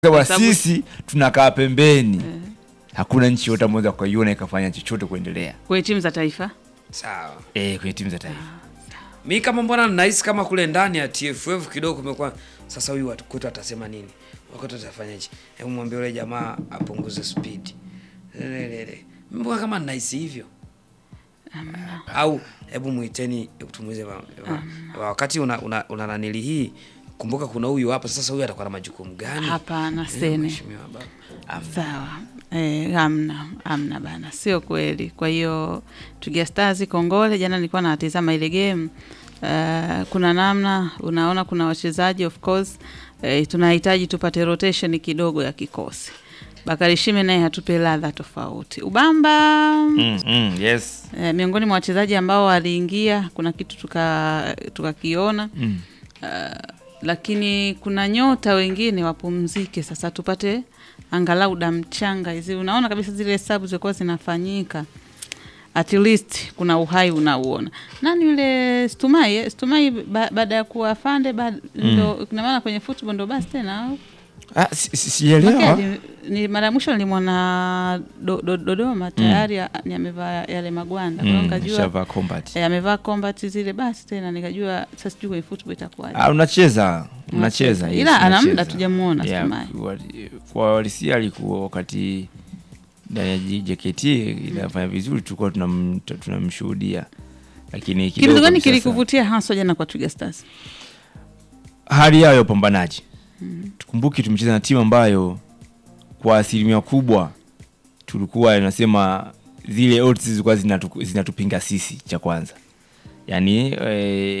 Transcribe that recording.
Kwa Hesabu- sisi tunakaa pembeni, hakuna nchi yote ameweza kuiona ikafanya chochote kuendelea kwenye timu za taifa Sawa. eh, kwenye timu za taifa. Mi kama mbona nahisi kama kule ndani ya TFF kidogo kumekuwa sasa, huyu watu kwetu atasema nini? Wakati atafanyaje? Hebu mwambie yule jamaa apunguze speed. Lelelele. Mbona kama nahisi hivyo? Au hebu muiteni hebu tumuize wa- wa- wakati una, una, una nanili hii kumbuka kuna huyu hapa sasa, huyu atakuwa na majukumu gani? hapana Eh, sene mheshimiwa baba. sawa eh, amna amna bana sio kweli kwa hiyo Twiga Stars kongole jana nilikuwa natizama ile game uh, kuna namna unaona kuna wachezaji of course eh, tunahitaji tupate rotation kidogo ya kikosi Bakari Shime naye hatupe ladha tofauti Ubamba Mm, mm, yes. eh, miongoni mwa wachezaji ambao waliingia kuna kitu tuka tukakiona Mm. Uh, lakini kuna nyota wengine wapumzike sasa, tupate angalau damchanga hizi. Unaona kabisa zile hesabu zilikuwa zinafanyika, at least kuna uhai unauona. Nani yule Stumai? eh? Stumai ba, baada ya kuwa afande ba, ndo kuna maana kwenye football ndo basi tena au Ah, si- si- sielewa. Maki, ni mara ya mwisho nilimwona do, do, Dodoma tayari mm. ni amevaa yale magwanda kwa hiyo Mm, nikajua shavaa combat. eh, amevaa combat zile basi tena nikajua sasa sijui kwenye football itakuwaje. Ah, unacheza unacheza yes, Ila ana muda unacheza. tujamuona Yeah, Stumai. wali- kwa walisia alikuwa wakati ndani ya J- JKT inafanya vizuri, tulikuwa tunam- tunamshuhudia, lakini kidogo Kitu gani sasa- kilikuvutia haswa jana kwa Twiga Stars? hali yao ya upambanaji. Tukumbuke tumecheza na timu ambayo kwa asilimia kubwa tulikuwa nasema zile odds zilikuwa zinatu- zinatupinga sisi, cha kwanza yani eh,